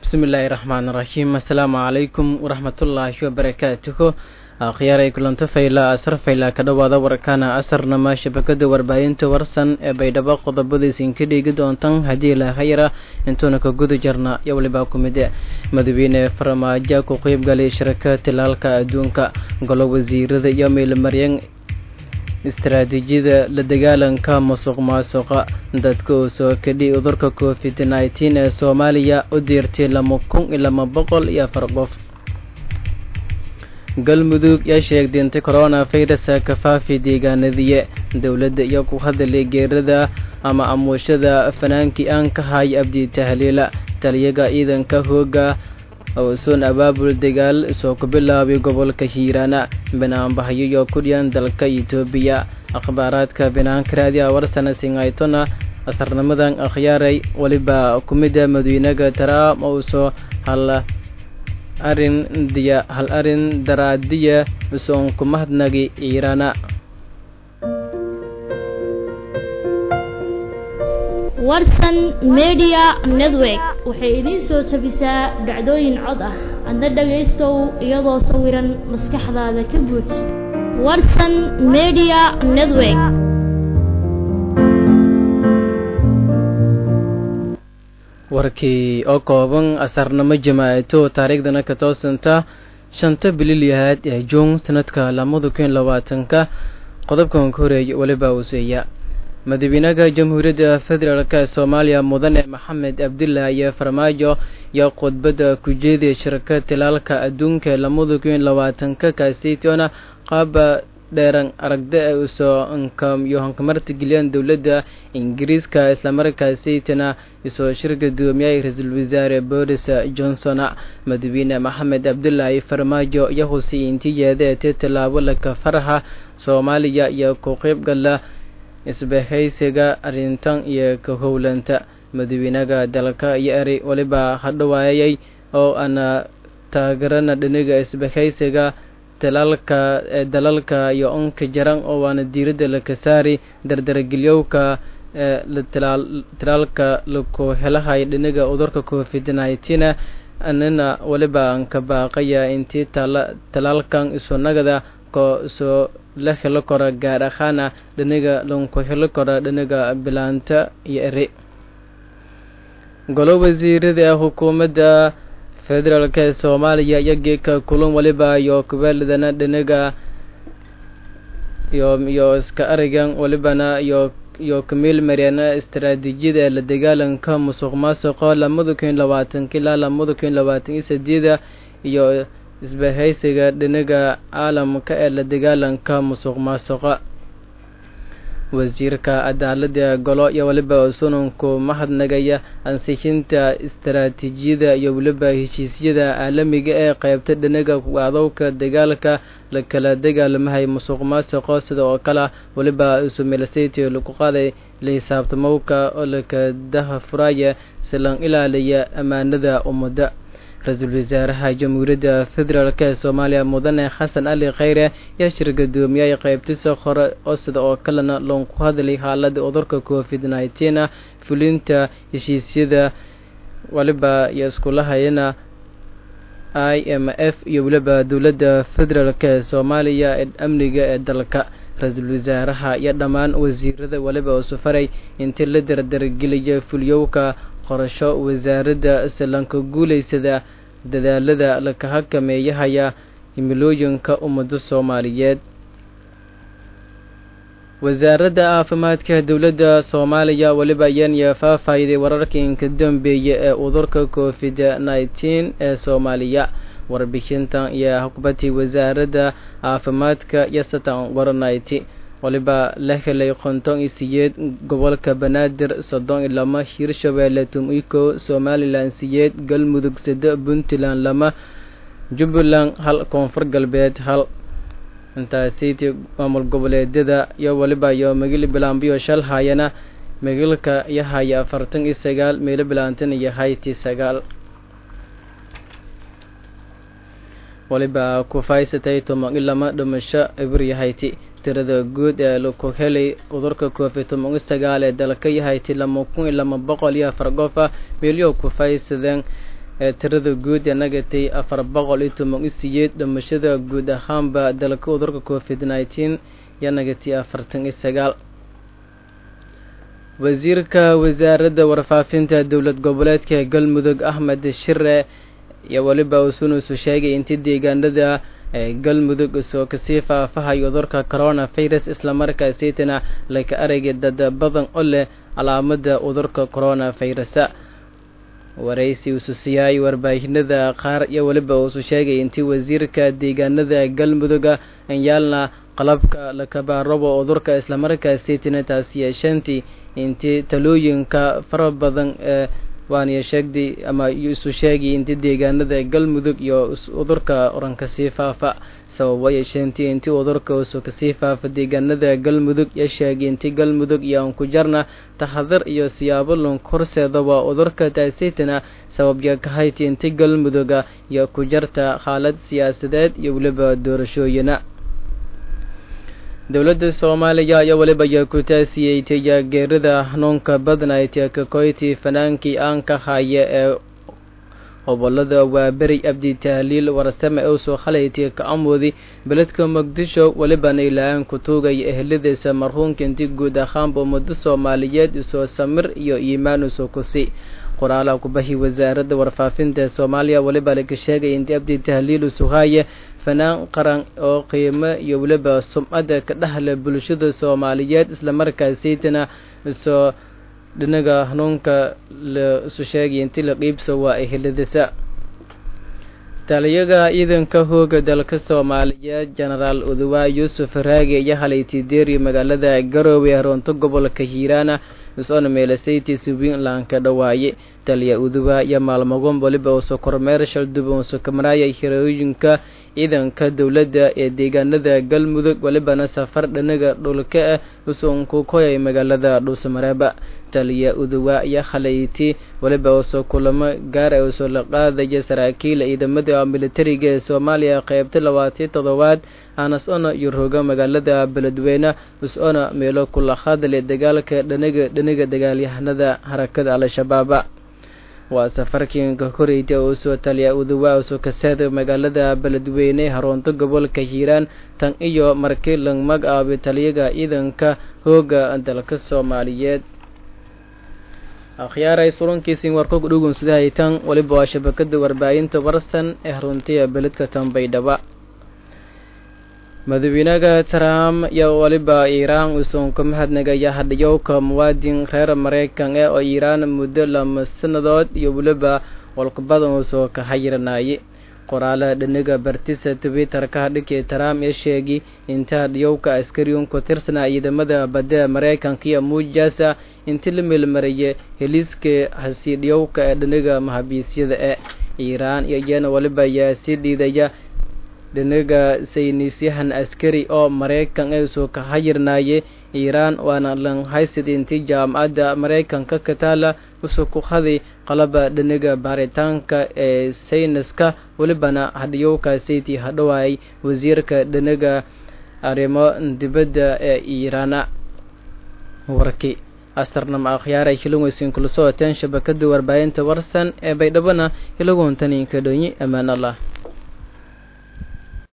bismillaahi raxmaani raxiim assalaamu calaykum waraxmatullaahi wabarakaatuhu akhyaaray kulanto fayla asar fayla ka dhowaada warkaana asarnama shabakada warbaahinta warsan ee baydhabo qodobadiisin ka dhiigi doontan haddii lahayara intuuna ka guda jarna iyo walibaa ku mid madaxweyne farmaajo ku qeybgalay shiraka tilaalka adduunka golo wasiirada iyo meelmaryan istaraatiijiyada la dagaalanka musuq maasuqa dadka uu soo kadhi cudurka covid nneteen ee soomaaliya u diirtay lama kun iyo lama boqol iyo afar qof galmudug yaa sheegtay inta corona virusa ka faafi deegaanadiye dowladda iyo ku hadalay geerada ama amuushada fanaankii aan ka hay abdi tahliila taliyaga ciidanka hooga uusoon abaabul dagaal soo ku bilaabay gobolka hiiraana banaanbahayo iyo kudhiyan dalka etoobiya akhbaaraadka binaanka raadiya warsana singaytona asarnimadan akhyaaray weliba kumida madawynaga taraam uusoo hal arin diya hal arin daraadiya usoon ku mahadnagi iiraana warsan media network waxay idiin soo jabisaa dhacdooyin cod ah adna dhagaystow iyadoo sawiran maskaxdaada ka buuj warsan media network warkii oo kooban asarnimo jamaacato taariikhdana ka toosanta shanta bililyahaad ee juun sanadka lamada kun labaatanka qodobkan ka horeeyay weliba uuseeya madaxweynaha jamhuuriyadda federaalk ee soomaaliya mudane maxamed cabdillah iyo farmaajo iyo khudbadda ku jeedaya shirka tilaalka adduunka ee lamada kun labaatanka kaaseytona qaaba dheeran aragda ay usoo iyo hankamarta geliyaan dowladda ingiriiska islamarkaaseytana isoo shirka gudoomiyay ra-iisul wasaare boris johnson madaxweyne maxamed cabdulaahi farmaajo iyo husay intii yeedeetay tallaabo laka faraha soomaaliya iyo ku qeybgala isbahaysiga arrintan iyo ka howlanta madaxweynaha dalka iyo eri weliba hadhawaayay oo ana taageerana dhiniga isbahaysiga talaalka ee dalalka iyo onka jaran oo waana diiradda laka saari dardargelyowka ee talaalka laku helahay dhiniga cudurka covid nineteen anina weliba aan ka baaqaya intii talaalkan isunagada ko soo la helo karo gaar ahaana dhiniga lanku helo karo dhiniga bilaanta iyo eri golo wasiirada ee xukuumadda federaalk ee soomaaliya iyo geeka kulan waliba iyo kubeeladana dhiniga iyo iyo iska arigan walibana iyo iyo kamiil maryana istaraatiijiyada ee la dagaalanka musuq maasuqa lamada kun labaatanka ilaa lamada kun labaatan iyo sideeda iyo isbahaysiga dhiniga caalamka ee la dagaalanka musuq maasuqa wasiirka cadaalada golo iyo weliba sunanku mahadnagaya ansixinta istaraatiijiyada iyo weliba heshiisyada caalamiga ee qeybta dhiniga adowka dagaalka la kala dagaalamahay musuq maasuqo sida oo kale weliba isumilasayty lagu qaaday la xisaabtamowka oo laka daha furaya silan ilaaliya ammaanada ummadda ra-iisul wasaaraha jamhuuriyadda federaalk ee soomaaliya mudane xasan ali kheyre yaa shir gudoomiyay qeybtisa hore oo sida oo kalena loonku hadlay xaalada cudurka covid nineteen fulinta heshiisyada waliba iyo iskulahayana i m f iyo weliba dowladda federaalk ee soomaaliya ee amniga ee dalka ra-iisul wasaaraha iyo dhammaan wasiirada waliba oo safaray intii la dardargeliyay fulyowka qorasho wasaaradda silanka guulaysada dadaalada laka hakameeyahaya himilooyinka ummadda soomaaliyeed wasaaradda caafimaadka dowladda soomaaliya weliba ayaan faafayday wararkii inka dambeeya ee cudurka covid nineteen ee soomaaliya warbixintan iyo hukbatii wasaaradda caafimaadka iyo satan warnayti waliba la helay konton iyo siyeed gobolka banaadir soddon iyo lama hirshabeelle tum-iko somalilan siyeed galmudug sade puntland lama jubbaland hal koonfur galbeed hal intaasiti maamul goboleedyada iyo waliba iyo magili bilaambiyo shal hayana magilka iyo haya afartan iyo sagaal meelo bilaantan iyo hayti sagaal waliba ku faysatay toban iyo lama dhimasho ibir hayti tirada guud ee laku helay cudurka covid toban iyo sagaal ee dalka yahayti lama kun iyo lama boqol iyo afar qofa meelyo ku faysadeen ee tirada guud ee nagatay afar boqol iyo toban iyo siyeed dhimashada guud ahaanba dalka cudurka covid nineteen iyo nagatay afartan iyo sagaal wasiirka wasaaradda warfaafinta dowlad goboleedka galmudug axmed shire iyo weliba usunusu sheegay intii deegaanada ee galmudug isoo kasii faafahayo cudurka corona virus islamarkaasitana laka aragay dad badan oo leh calaamada cudurka corona virusa waraysi usu siyaay warbaahinada qaar iyo weliba uusu sheegay intii wasiirka deegaanada galmuduga anyaalna qalabka lakabaarabo cudurka islamarkaasitana taas yeeshantii intii talooyinka fara badan ee waaniyo sheegday ama isu sheegay intii deegaanada galmudug iyo cudurka oran kasii faafa sababa yeesheentay intii cudurka usu kasii faafa deegaanada galmudug iyo sheegay intii galmudug iyo aan ku jarna taxadar iyo siyaabo lunk horseedaba cudurka taasitana sababya kahayti intii galmuduga iyo ku jarta xaalad siyaasadeed iyo weliba doorashooyina dowladda soomaaliya ayaa weliba ayaa ku taasiyey tijaageerada hanuunka badnayd kakoyti fanaankii aan ka haya ee gobolada waaberi abdi tahliil warsame usoo khalayti ka amoodi beledka muqdisho welibana ilaahaan ku tuugaya eheladiisa marhuunka intii guud ahaanba ummado soomaaliyeed isoo samir iyo iimaan usoo kusi qoraalaha kubahi wasaaradda warfaafinta soomaaliya weliba laga sheegay intii abdi tahliil usuhaaye fanaan qaran oo qiimo iyo weliba sumcada ka dhexle bulshada soomaaliyeed islamarkaasitana isoo dhinaga hanuunka la isu sheegay intii la qiibso waa eheladisa taliyaga ciidanka hooga dalka soomaaliyeed genaraal uduwaa yuusuf raage iyo halayti deeri magaalada garoowe haroonto gobolka hiiraana is-oona meelasayti subiinland ka dhawaaye taliya uduwaa iyo maalmagon waliba uso kormeer shalduba uso kamaraaya hirooyinka ciidanka dowladda ee deegaanada galmudug welibana safar dhanaga dhulka ah usoon ku koyay magaalada dhuusamareeba taliya uduwaa iyo khalayti weliba uso kulamo gaar ah usoo la qaadaya saraakiil ciidamada militariga ee soomaaliya qeybta labaatiyo toddobaad aanas-ona iyo roga magaalada beledweyne is-ona meelo kula hadle dagaalka dhanaga dhanaga dagaalyahanada harakada al-shabaaba waa safarkiinka koreyta oo usoo taliya uduwaa usoo kaseeda magaalada beledweyne haroonto gobolka hiiraan tan iyo markii lang magacaabay taliyaga ciidanka hooga dalka soomaaliyeed akhyaaray surankiisin warkog dhugun sidahaytan weliba waa shabakada warbaahinta warsan ee haruntiya beledka tanbaydhaba madaxweynaha trump iyo weliba iiraan usoon ka mahadnagaya hadhiyowka muwaadin reer maraykan ee oo iiraan muddo lama sanadood iyo weliba walqabadan usoo ka hayiranaye qoraalaha dhaniga bartisa twitter-ka hadhinkii trump ee sheegi inta hadhiyowka askariun ku tirsanaa ciidamada badda maraykanka iyo muujasa intii la meelmaraya heliiska hasiidhiyowka ee dhaniga mahabiisyada ee iiraan iyo iyana weliba ayaa sii dhiidaya dhinaga saynisyahan askari oo maraykan ee soo ka hayirnaaye iiraan waana langhaysid intii jaamacadda maraykanka ka taala usoo ku haday qalaba dhinaga baaritaanka ee sayniska welibana hadhiyowkaasaytii hadhowaayay wasiirka dhinaga arrimo dibadda ee iiraana warki astarnama akhyaaray hiloweysin kula socoteen shabakada warbaahinta warsan ee baydhabana hilogoontaninka dhonyi ammaan allah